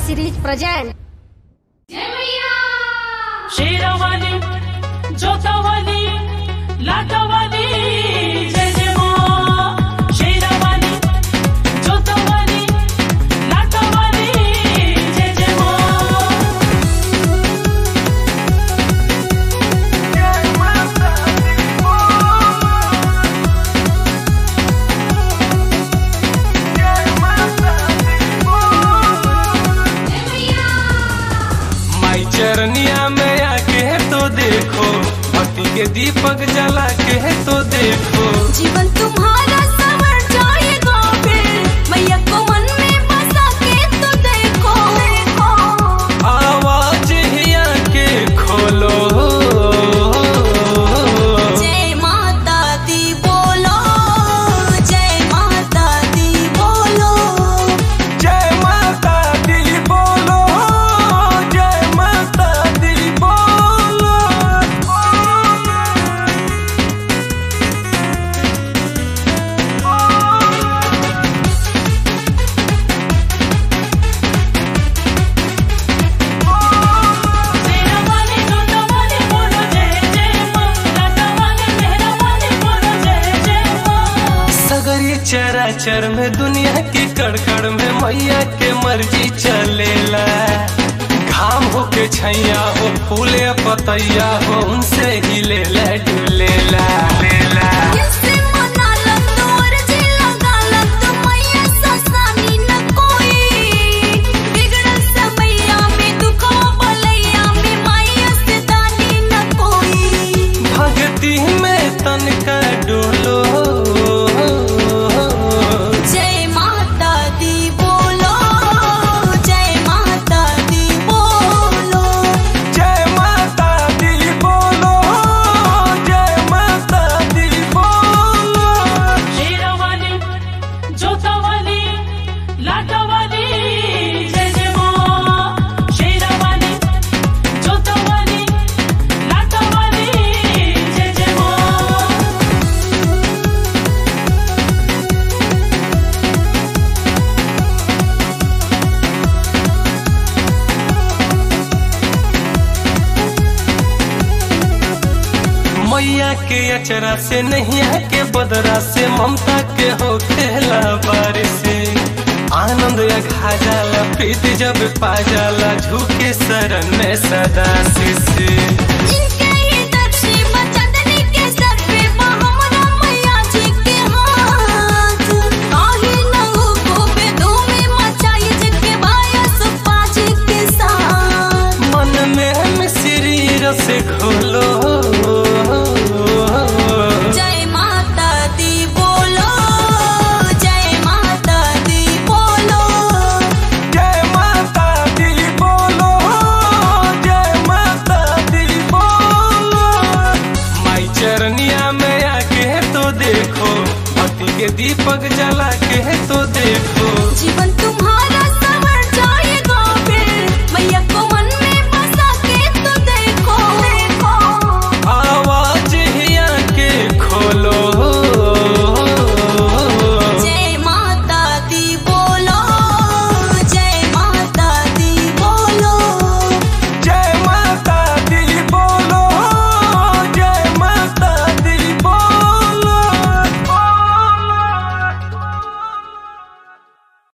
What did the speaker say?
series present. Sherawali जोतवाली लाटवाली जय जय माँ शेरवाली जोतवाली लाटवाली जय जय माँ माई चरनिया में आके तो देखो पति के दीपक जला के तो देखो जीवन तुम्हारा संवर जाएगा फिर मैया को मन में बसा के तो देखो आवाज हिया के खोलो जय माता दी बोलो जय माता दी बोलो जय माता दी बोलो जय माता दी बोलो शेरवाली जोतवाली बोलो जय जय माँ लाटवाली मेहरवाली बोलो जय जय माँ सगरी चराचर में दुनिया की कड़कड़ में मैया के मर्जी चलेला घाम हो के छैया हो फूले पतैया हो उनसे ही ले ले डुलेला लेला किससे मना लग तो अर्जी लगा लग तो मैया ससानी न कोई बिगड़ल समैया में दुखो बलैया में मैया से दानी न कोई भक्ति में तनका डोलो जय माता दी बोलो जय माता दी बोलो जय माता दी बोलो जय माता दी बोलो शेरवाली जोतवाली लाटवाली जय जय माँ शेरवाली जोतवाली लाटवाली जय जय माँ मैया के अचरा से नैया के बदरा से ममता के हो खेला बारिश आनंद अघा जाला प्रीति जब पा जाला झुके शरण में सदा शिष्य